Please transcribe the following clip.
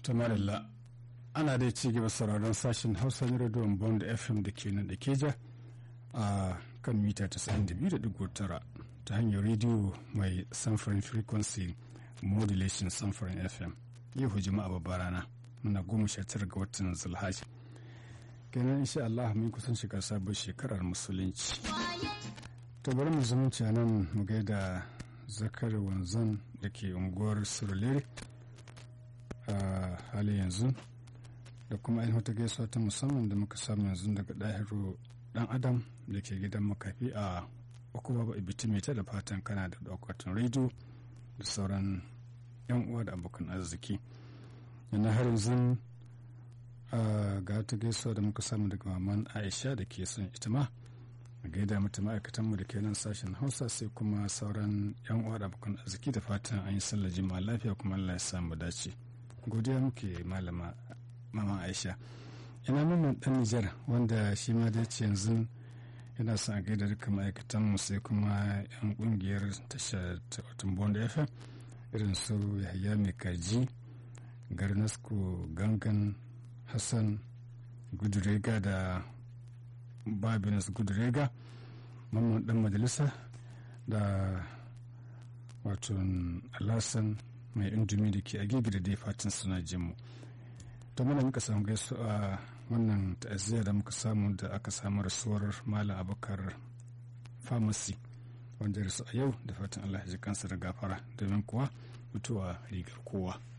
ta malalla ana dai ci gaba sauraron sashen hausa na rediyon bond fm da ke nan da keja a kan mita 92.9 ta hanyar rediyo mai samfurin frequency modulation samfurin fm yau jama'a babbar rana muna goma sha tara ga watan zulhaji kenan insha Allah mun kusan shiga sabon shekarar musulunci to bari mu zumunci nan mu gaida zakar wanzan da ke unguwar surulere a halin yanzu da kuma ainihin wata gaisuwa ta musamman da muka samu yanzu daga ɗahiru ɗan adam da ke gidan makafi a uku babu ibitimita da fatan kana da ɗaukatan rediyo da sauran yan uwa da abokan arziki yana har yanzu ga ta gaisuwa da muka samu daga maman aisha da ke son ita ma a gaida mata ma'aikatanmu da ke nan sashen hausa sai kuma sauran yan uwa da abokan arziki da fatan an yi sallar jima'a lafiya kuma allah ya samu dace godiya muke malama mama aisha ina mamman dan nijar wanda shi ma da ce yanzu yana son a gaida duka ma'aikatanmu sai kuma yan kungiyar tashar watan bond fm irin su yahaya mai kaji garnasko gangan hassan gudurega da babinus gudurega mamman dan majalisa da wato alasan mai indomi da ke agege da dai fatan suna jinmu to muna muka samu gaisu a wannan ta'aziyya da muka samu da aka samu rasuwar malam abokar pharmacy wanda ya rasu a yau da fatan allah ya ji kansa da gafara domin kuwa mutuwa rigar kowa